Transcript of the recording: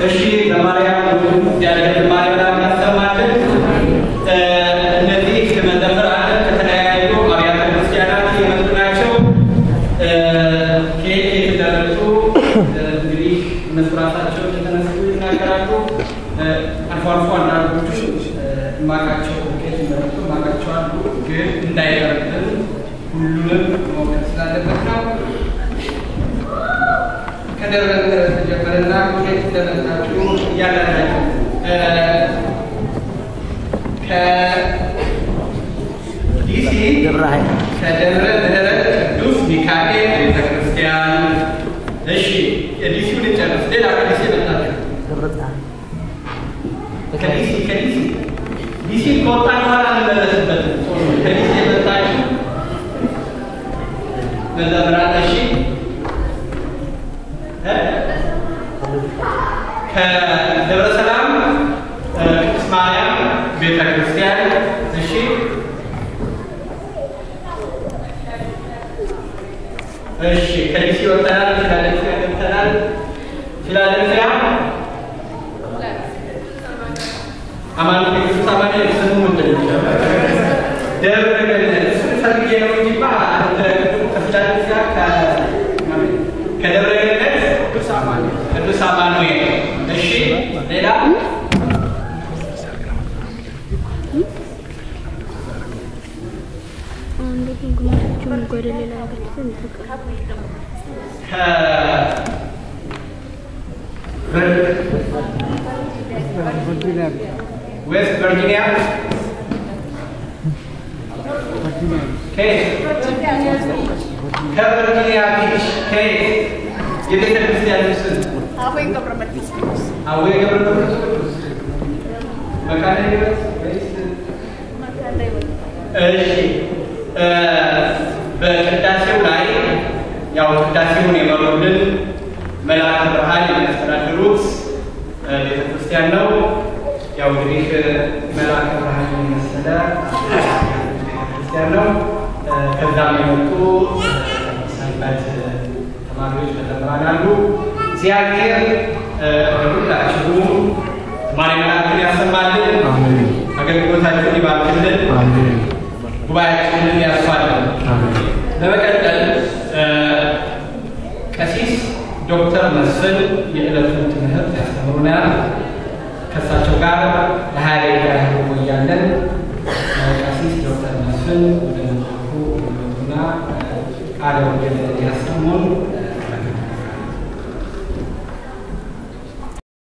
እሺ በማርያም እግዚአብሔር ማርያም ያሰማልን። እነዚህ መዘምራን ከተለያዩ አብያተ ክርስቲያናት የመጡ ናቸው። ከየት የት እንደመጡ እንግዲህ እነሱ ራሳቸው የተነሱ ይናገራሉ። አልፎ አልፎ አንዳንዶቹ ማቃቸው ከየት እንደመጡ ማቃቸው አሉ። ግን እንዳይቀርብን ሁሉንም መሞከር ስላለበት ነው። ከደብረ ምሕረት ተጀመረና ከየት እንደመጣችሁ እያላችሁ ከዲሲ ከደብረ ምሕረት ቅዱስ ሚካኤል ቤተክርስቲያን። እሺ የዲሲውን እንጨርስ። ሌላ ከዲሲ የመጣችሁ ከዲሲ ከዲሲ ዲሲ ከወጣን በኋላ እንመለስበትም። ከዲሲ የመጣችሁ መዘምራን እሺ ከደብረ ሰላም ቅድስት ማርያም ቤተ ክርስቲያን እሺ። እሺ ከዲሲ ወጥተናል። ፊላደልፊያ ገብተናል። ፊላደልፊያ አማን ቅዱስ አማን ስሙ ምንድን ነው? ደብረ ገነት ፈልጌ ነው እንጂማ ከፊላደልፊያ ከደብረ ገነት ቅዱስ አማኑኤል። እሺ ሌላ ዌስት ቨርጂኒያ ከቨርጂኒያ ቢች ከየት የቤተ ክርስቲያን ስም አቡነ ገብረ መንፈስ ቅዱስ አቡነ ገብረ መንፈስ ቅዱስ መካነ ሕይወት ወይስ? እሺ በቅዳሴው ላይ ያው ቅዳሴውን የመሩልን መልአከ ብርሃን የሚያስተዳድሩት ቤተ ክርስቲያን ነው። ያው እንግዲህ መልአከ ብርሃን የመሰለ ቤተክርስቲያን ነው። ከዛም የመጡ ሰንበት ተማሪዎች መዘምራን አሉ። እግዚአብሔር ለሁላችሁም ማሪ መላእክትን ያሰማልን፣ አገልግሎታችሁን ይባርክልን፣ ጉባኤያችንን ያስፋልን። በመቀጠል ቀሲስ ዶክተር መስፍን የዕለቱን ትምህርት ያስተምሩናል። ከእሳቸው ጋር ለሀያ ደቂቃ ያህል እንቆያለን። ቀሲስ ዶክተር መስፍን ወደ መድረኩ ይመጡና ቃለ ወንጌል ያሰሙን